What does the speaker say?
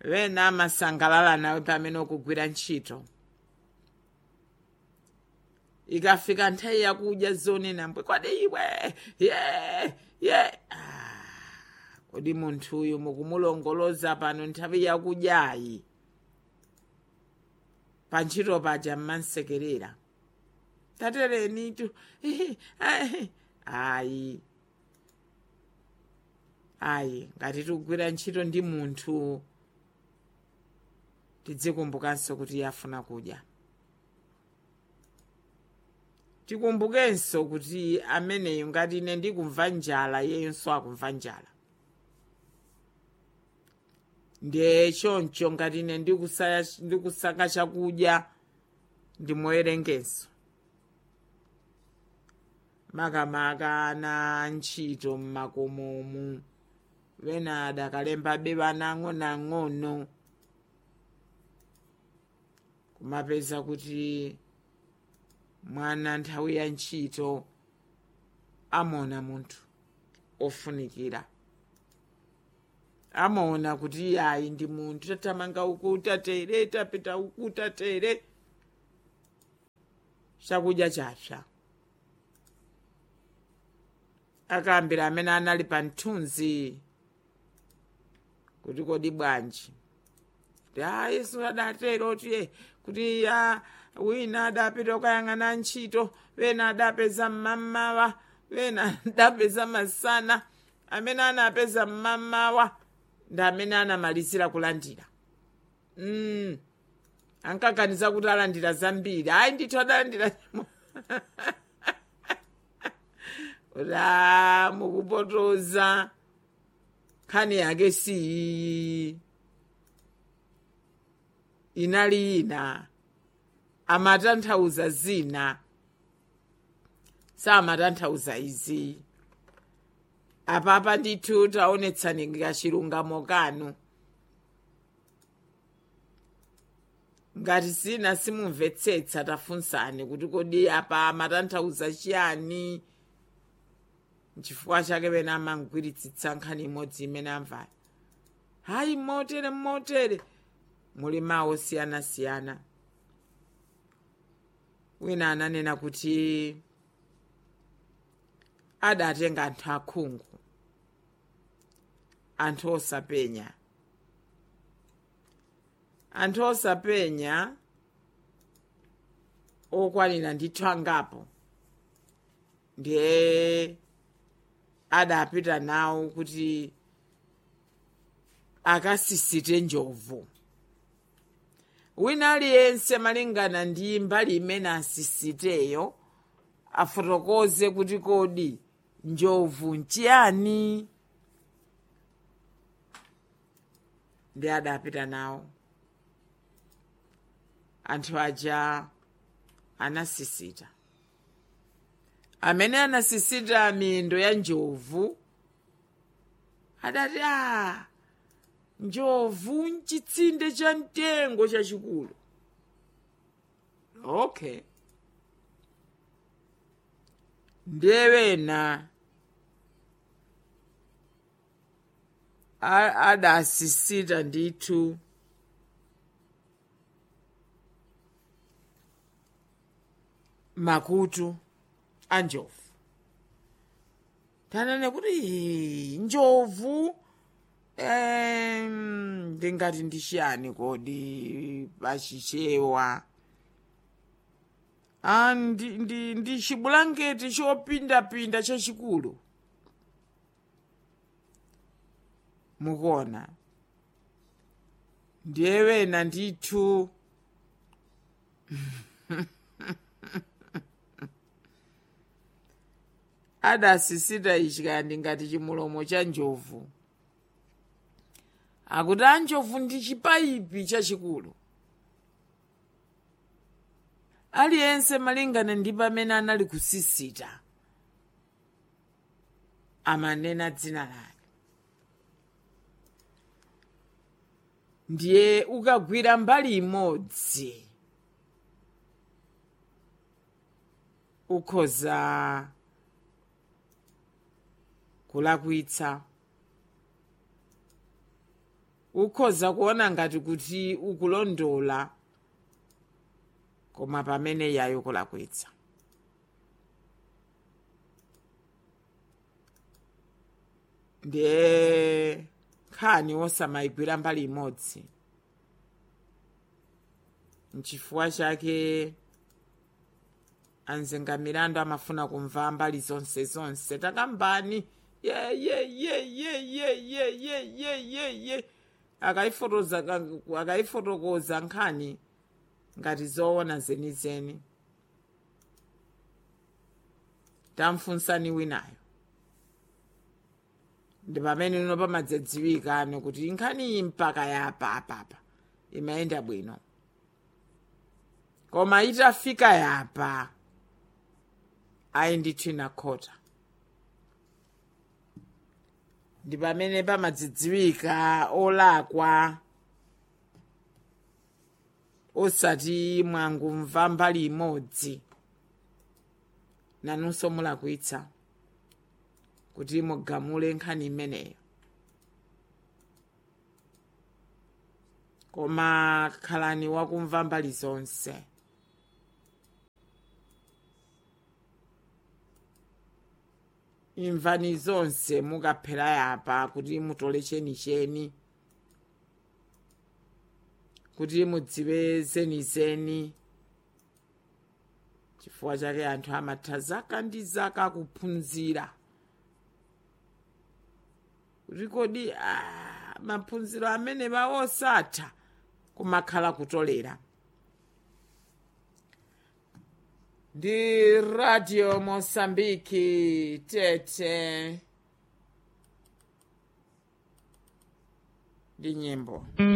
wena amasangalala nawe pamene ukugwira ntchito ikafika nthawi yakudya zonena mbwe kwade iwe ye ye ah, kodi munthuyu mukumulongoloza pano nthawi yakudyayi pantchito paja mmansekerera tatereni tu ayi ayi ngati tikugwira ntchito ndi munthu tidzikumbukanso kuti iye afuna kudya tikumbukenso kuti ameneyo ngati ine ndikumva njala iyeyonso akumva njala ndiye choncho ngati ine ndikusaya- ndikusaka chakudya ndimoyerengenso makamaka ana ntchito mmakomomu wena adakalembabe vana ang'onoang'ono kumapeza kuti mwana nthawi ya ntchito amaona munthu ofunikira amaona kuti iyayi ndi munthu tatamanga uku tatere tapita uku tatere chakudya chapsa akambira amene anali pa mthunzi kuti kodi bwanji kuti a yesu adatero tiye kuti a wina adapita kukayang'ana ntchito wena adapeza mmamawa wena adapeza masana amene anapeza mmamawa ndi amene anamalizira kulandira mm. ankaganiza kuti alandira zambiri ayi ndithu adalandira ra mukupotoza nkhani yake siyi inali ina amatanthauza zina samatanthauza izi apapa ndithu taonetsani kachilungamo kanu ngati zina simumvetsetsa tafunsani kuti kodi apa amatanthauza chiyani nchifukwa chake pena amangwiritsitsa nkhani imodzi imene amvayo hayi motere motere muli mawu osiyanasiyana wina ananena kuti adatenga anthu akhungu anthu osapenya anthu osapenya okwanira ndithu angapo ndiye adapita nawo kuti akasisite njovu wina aliyense malingana ndi mbali imene asisiteyo afotokoze kuti kodi njovu nchiyani ndi adapita nawo anthu aja anasisita amene anasisita miyendo ya njovu adati a njovu mchitsinde cha mtengo chachikulu okay ndiye wena a- adasisita ndithu makutu a njovu tanene kuti "Ee, njovu em, ndingati ndishiyani kodi pachichewa ah, ndi, ndi, ndi chibulangeti chopindapinda chachikulu mukuona ndiye wena ndithu adasisita ichi kandi ngati chimulomo cha njovu akuti a njovu ndi chipayipi chachikulu aliyense malingana ndi pamene anali kusisita amanena dzina lake ndiye ukagwira mbali imodzi ukhoza kulakwitsa ukhoza kuona ngati kuti ukulondola koma pamene yayo kulakwitsa ndiye nkhani wosamayigwira mbali imodzi nchifukwa chake anzenga milandu amafuna kumva mbali zonse zonse takambani ye ye ye ye ye ye ye ye ye ye akayifotoza akayifotokoza nkhani ngati zoona zenizeni tamfunsani winayo ndi pamene ino pamadzadziwikano kuti nkhani iyi mpaka yapa apapa imayenda bwino koma itafika yapa ayi ndithu inakhota ndi pamene pamadzidziwika olakwa osati mwangumva mbali imodzi nanunso mulakwitsa kuti mugamule nkhani imeneyo koma khalani wakumva mbali zonse imvani zonse mukaphera yapa kuti mutole chenicheni kuti mudziwe zenizeni chifukwa chake anthu amatha zaka ndi zaka kuphunzira kuti kodi ah, maphunziro amene osatha kumakhala kutolera ndi radio mosambiki tete ndi nyimbo